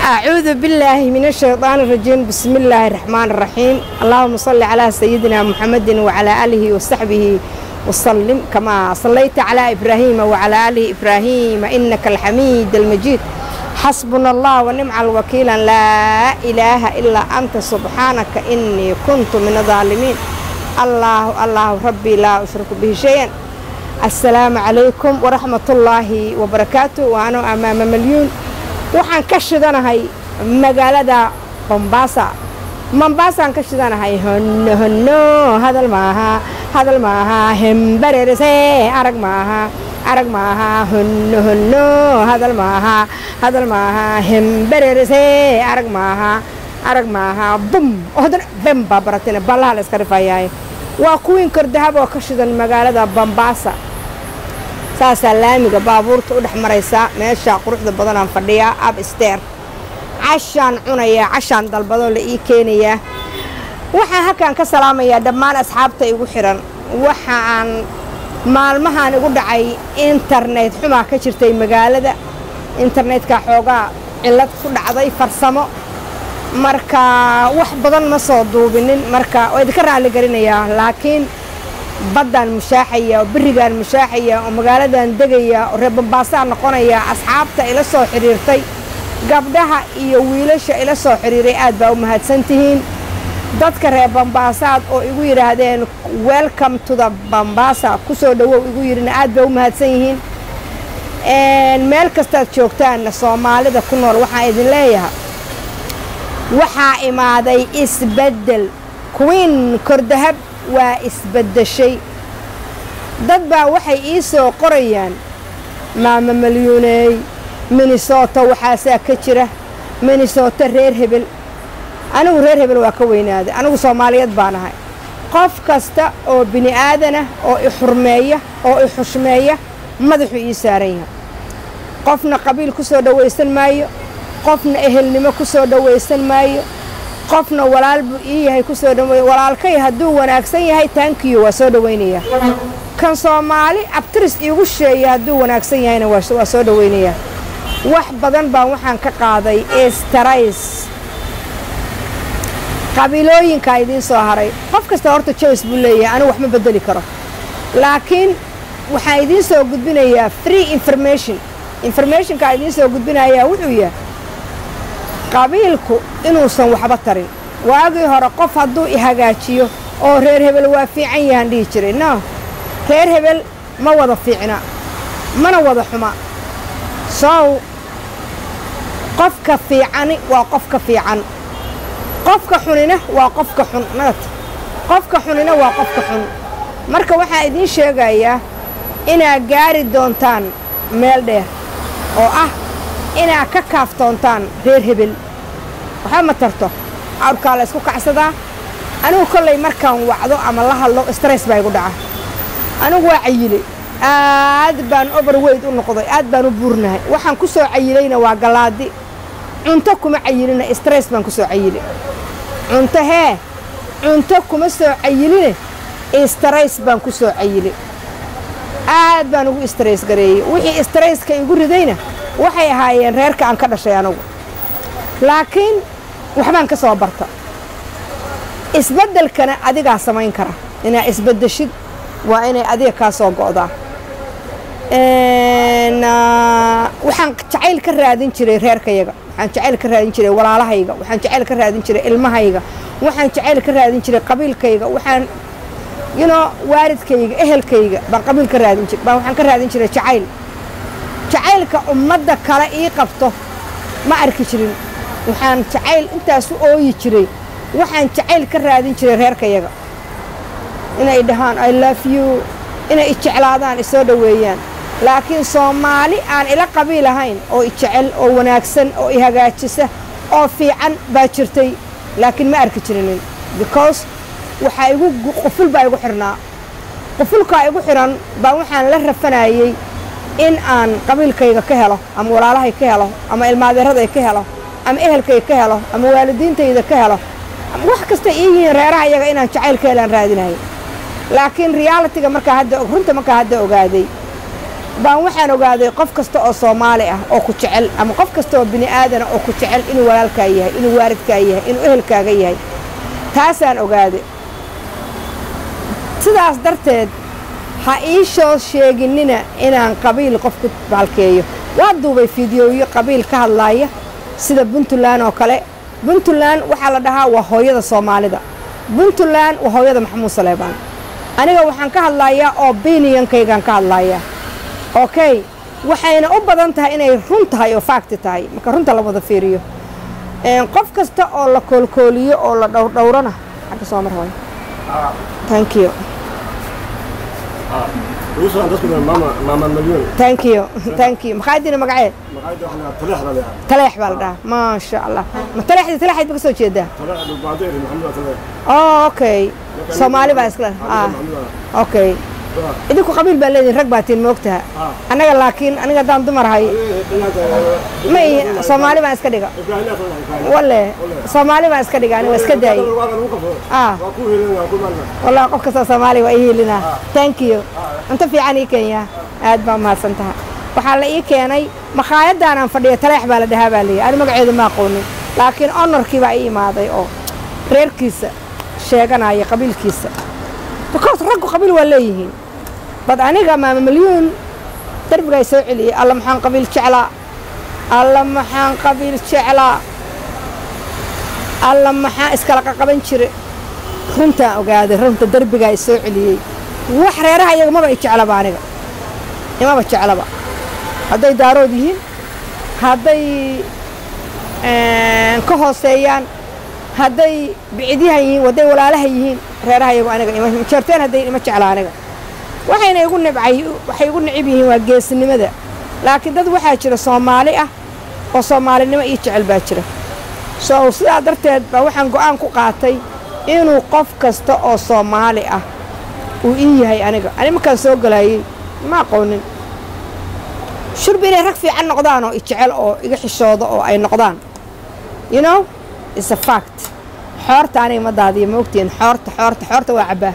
أعوذ بالله من الشيطان الرجيم بسم الله الرحمن الرحيم اللهم صل على سيدنا محمد وعلى آله وصحبه وسلم كما صليت على إبراهيم وعلى آل إبراهيم إنك الحميد المجيد حسبنا الله ونعم الوكيل لا إله إلا أنت سبحانك إني كنت من الظالمين الله الله ربي لا أشرك به شيئا السلام عليكم ورحمة الله وبركاته وأنا أمام مليون waxaan ka shidanahay magaalada bombaasa mombaasaan ka shidanahay honno honno hadal maaha hadal maaha hembarerese arag maaha arag maaha honno honno hadal maaha hadal maaha hembarerese arag maaha arag maaha bum haddana bem baa baratina ballaha la iska rifayaay waa kuwiin kordahab oo ka shidan magaalada bombaasa saasaa laamiga baabuurta u dhex maraysaa meesha quruxda badanaan fadhiyaa ab steer cashaan cunayaa cashaan dalbadoo la ii keenayaa waxaan halkaan ka salaamayaa dhammaan asxaabta igu xidhan waxa aan maalmahan igu dhacay internet xumaa ka jirtay magaalada internetka xoogaa cillad ku dhacday farsamo marka wax badan ma soo duubinin marka waa idinka raalli gelinayaa laakiin baddaan mushaaxaya oo berigaan mushaaxaya oo magaaladan degaya oo reer bambaasaan noqonaya asxaabta ila soo xidhiirtay gabdhaha iyo wiilasha ila soo xidhiiray aad baa u mahadsan tihiin dadka reer bambaasaad oo igu yidhaahdeen welcome to the bambaasa ku soo dhowow igu yidhina aad baa u mahadsan yihiin meel kastaad joogtaanna soomaalida ku nool waxaan idin leeyahay waxaa imaaday isbeddel queen kordahab waa isbaddeshay dad baa waxay ii soo qorayaan maama malyuuneey minnesota waxaasaa ka jira minnesota reer hebel anigu reer hebel waa ka weynaaday anigu soomaaliyeed baan ahay qof kasta oo bini aadanah oo i xurmeeya oo i xushmeeya madaxuu ii saaran yahay qofna qabiil ku soo dhowaysan maayo qofna ehelnimo ku soo dhowaysan maayo qofna walaal buu ii yahay ku soo dhaweey walaalkay hadduu wanaagsan yahay taankiyo waa soo dhowaynayaa kan soomaali abtiris iigu sheeya hadduu wanaagsan yahayna waa soo dhowaynayaa wax badan baan waxaan ka qaaday estarays qabiilooyinkaa idiin soo haray qof kasta horta joyce buu leeyahay anigu wax ma beddeli karo laakiin waxaan idiin soo gudbinayaa free information informationkaa idiin soo gudbinayaa wuxuu yahay qabiilku inuusan waxba tarin waagii hore qof hadduu i hagaajiyo oo reer hebel waa fiican yahaan dhihi jiray no reer hebel ma wada fiicna mana wada xuma sow qofka fiicani waa qofka fiican qofka xunina waa qofka xun nat qofka xunina waa qofka xun marka waxaa idiin sheegayaa inaad gaari doontaan meel dheer oo ah inaad ka kaaftoontaan reer hebel waxba ma tarto awrkaa la ysku kacsadaa anigu kollay markaan wacdo ama la hadlo stress baa igu dhaca anigu waa cayile aad baan overweyd u noqday aad baan u buurnahay waxaan ku soo cayilayna waa gallaadi cunto kuma cayilina stress baan ku soo cayili cunto hee cunto kuma soo cayiline stress baan ku soo cayili aad baan ugu stress gareeyey wixii stresska igu ridayna waxay ahaayeen reerka aan ka dhashay anugu laakiin waxbaan ka soo barta isbeddelkana adigaa samayn kara inaad isbeddeshid waa inay adiga kaa soo go'daa waxaan jacayl ka raadin jiray reerkayaga waxaan jacayl ka raadin jiray walaalahayga waxaan jacayl ka raadin jiray ilmahayga waxaan jacayl ka raadin jiray qabiilkayga waxaan yunoo waalidkayga ehelkayga baan qabiil ka raadin jir baan waxaan ka raadin jiray jacayl jacaylka ummadda kale ii qabto ma arki jirin waxaan jacayl intaas u ooyi jiray waxaan jacayl ka raadin jiray reerkayaga inay dhahaan i love you inay i jeclaadaan isoo dhoweeyaan laakiin soomaali aan ila qabiil ahayn oo i jecel oo wanaagsan oo i hagaajisa oo fiican baa jirtay laakiin ma arki jirinin because waxaa igu quful baa igu xidhnaa qufulkaa igu xidhan baa waxaan la rafanayey in aan qabiilkayga ka helo ama walaalahay ka helo ama ilmaadeeraday ka helo ama ehelkayga ka helo ama waalidiintayda ka helo wax kasta ii yihiin reeraha iyaga inaan jacayl ka helaan raadinayo laakiin realitiga markaa hadda runta markaa hadda ogaaday baan waxaan ogaaday qof kasta oo soomaali ah oo ku jecel ama qof kasta oo bini aadana oo ku jecel inuu walaalkaa yahay inuu waalidkaa yahay inuu ehelkaaga yahay taasaan ogaaday sidaas darteed ha ii soo sheeginina inaan qabiil qof ku baalkeeyo waa duubay fideoyo qabiil ka hadlaaya sida puntland oo kale puntland waxaa la dhahaa waa hooyada soomaalida puntland waa hooyada maxamuud saleebaan aniga waxaan ka hadlayaa oo biniyankaygaan ka hadlayaa okay waxayna u badan tahay inay run tahay oo faagti tahay marka runta la wada fiiriyo qof kasta oo la koolkooliyo oo la dhowrdhowrana xagga soo mar hooy thank you thank you thank you maxaa dina magaceed taleex baa la dhahaa maasha allah ma taleexdii taleexayd ba ka soo jeedaa oh okay soomaali baa iskale ah okay idinku qabiil baa leedihin rag baa tiin moogtaha annaga laakiin aniga haddaan dumarahay ma ihi soomaali baan iska dhiga wale soomaali baan iska dhiga aniga iska daayey ah wallahi qof kastoo soomaali waa ii hiilinaa thank you cunto fiican ii kenya aad baa mahadsan taha waxaa la ii keenay makhaayaddaanaan fadhiya taleex baa la dhahaa baa leeyahy ani magaceedu ma aqoonin laakiin honorkii baa ii imaaday oo reerkiisa sheeganaya qabiilkiisa because raggu qabiil waa leeyihiin bad aniga maama milyuun darbigaa soo celiyey alla maxaan qabiil jeclaa alla maxaan qabiil jeclaa alla maxaan iskala qaqaban jire runtaan ogaaday runta darbigaa i soo celiyey wax reeraha iyaga maba i jeclaba aniga imaba jeclaba hadday daarood yihiin hadday ka hooseeyaan hadday bicidyahan yihiin hadday walaalaha yihiin reeraha iyagu aniga jeerteen hadday ima jecla aniga waxayna igu nibcay waxay igu nicib yihiin waa geesinimada laakiin dad waxaa jira soomaali ah oo soomaalinimo ii jecel baa jira so sidaa darteed baa waxaan go'aan ku qaatay inuu qof kasta oo soomaali ah uu ii yahay aniga ani markaan soo galaayey ma aqoonin shurbi inay rag fiican noqdaan oo i jecel oo iga xishooda oo ay noqdaan you know is a fact xoorta aniga ma daadiyo ma ogtihiin xoorta xoorta xoorta waa cabbaa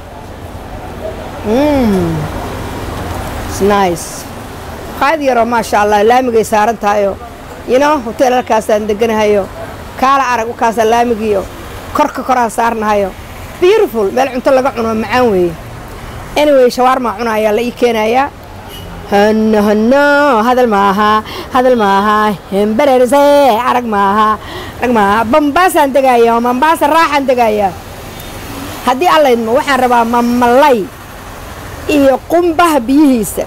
nice qaad yaroo maasha allah laamigay saaran tahayoo you know hotel halkaasaan deganahayo kaala arag ukaasaa laamigiiyo korka koraan saarnahayo beautiful meel cunto laga cuno macaan weeye anyway shawaarmaa cuna ayaa la ii keenayaa hanno hanno hadal maaha hadal maaha hembererse arag maaha arag maaha bambaasaan degaaya oo mambaasa raaxaan degaaya haddii allaydmo waxaan rabaa mamalay iyo qumbaha biyihiisa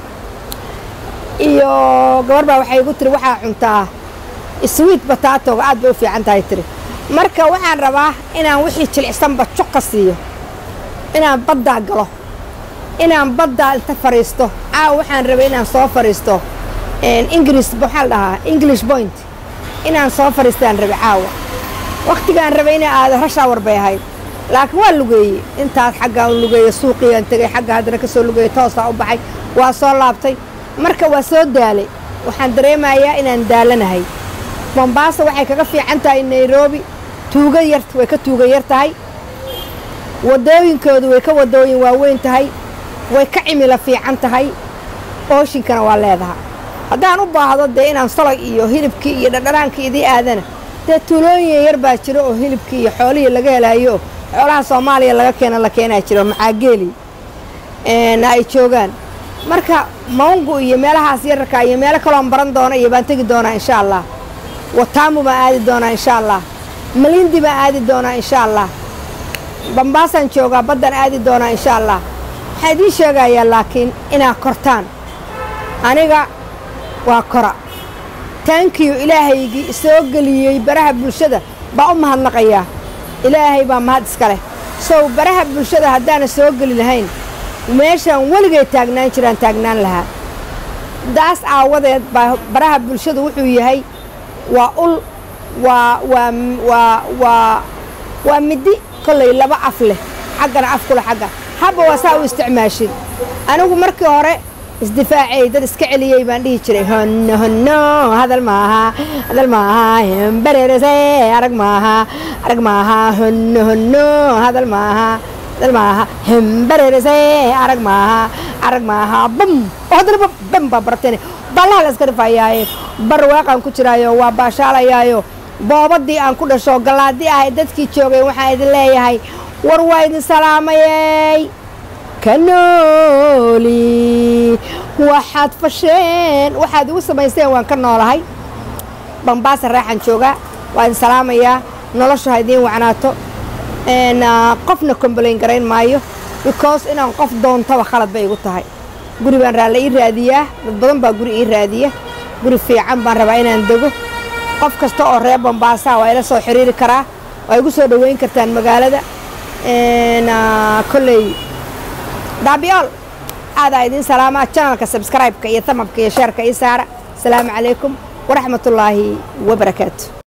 iyo gabar baa waxay igu tiri waxaa cuntaa swiit bataatoga aad bay u fiican tahay tiri marka waxaan rabaa inaan wixii jilicsanba juq ka siiyo inaan baddaa galo inaan baddaa inta fadhiisto caawa waxaan rabay inaan soo fadhiisto ingiriis waxaa la dhahaa english point inaan soo fadhiistaan rabay caawa wakhtigaan rabay inay aado rashaawar bay ahayd laakiin waa lugeeyey intaas xaggaa u lugeeya suuqiiaan tegey xagga haddana ka soo lugeeyey toosaa u baxay waa soo laabtay marka waa soo daalay waxaan dareemayaa inaan daalanahay bombaasa waxay kaga fiican tahay nairobi tuuga yar way ka tuuga yar tahay waddooyinkoodu way ka waddooyin waaweyn tahay way ka cimilo fiican tahay ooshinkana waa leedaha haddaan u baahdo dee inaan salay iyo hilibkii iyo dhadhanaankii idii aadana dee tuulooyin yar baa jiro oo hilibkii iyo xoolihii laga helaayo xoolaha soomaaliya laga keena la keenaa jiro maxaageeli na ay joogaan marka maungu iyo meelahaas yararka iyo meelo kaloon baran doona iyo baan tegi doonaa insha allah wataamu baan aadi doonaa insha allah malindi baan aadi doonaa insha allah bambaasaan joogaa baddaan aadi doonaa insha allah waxaan idiin sheegayaa laakiin inaad kortaan aniga waa kora taankiyu ilaahaygii isoo geliyey baraha bulshada baa u mahadnaqayaa ilaahay baa mahad iska leh sow baraha bulshada haddaana soo geli lahayn meeshaan weligay taagnaan jiraan taagnaan lahaa daas aawadeed baa baraha bulshada wuxuu yahay waa ul waa waa waa waa waa middi kollay laba af leh xaggana af kule xagga habba waa saa u isticmaashid anigu markii hore isdifaacay dad iska celiyey baan dhihi jiray honno honno hadal maaha hadal maaha hembererese arag maaha arag maaha honno honno hadal maaha hadal maaha hembererese arag maaha arag maaha bam oo haddana ba- bam baa barteen ballaha la iska dhifayaaye barwaaqaan ku jiraayo waa baashaalayaayo boobadii aan ku dhasho gallaadii ahay dadkii joogay waxaan idin leeyahay war waa idin salaamayey ka nooli waxaad fasheen waxaad igu samaysteen waan ka noolahay bambaasa raaxan joogaa waa idin salaamayaa nolosha ha idiin wacnaato n qofna kombolayn garayn maayo because inaan qof doontaba khalad bay igu tahay guri baan raalla ii raadiyaa dad badan baa guri ii raadiya guri fiican baan rabaa inaan dego qof kasta oo reer bambaasaa waa ila soo xiriiri karaa waa igu soo dhoweyn kartaan magaalada n kolley daabiyool aadaa idiin salaamaa janalka subscribe-ka iyo tamabka iyo sheerka ii saara asalaamu calaykum waraxmatullaahi wabarakaatu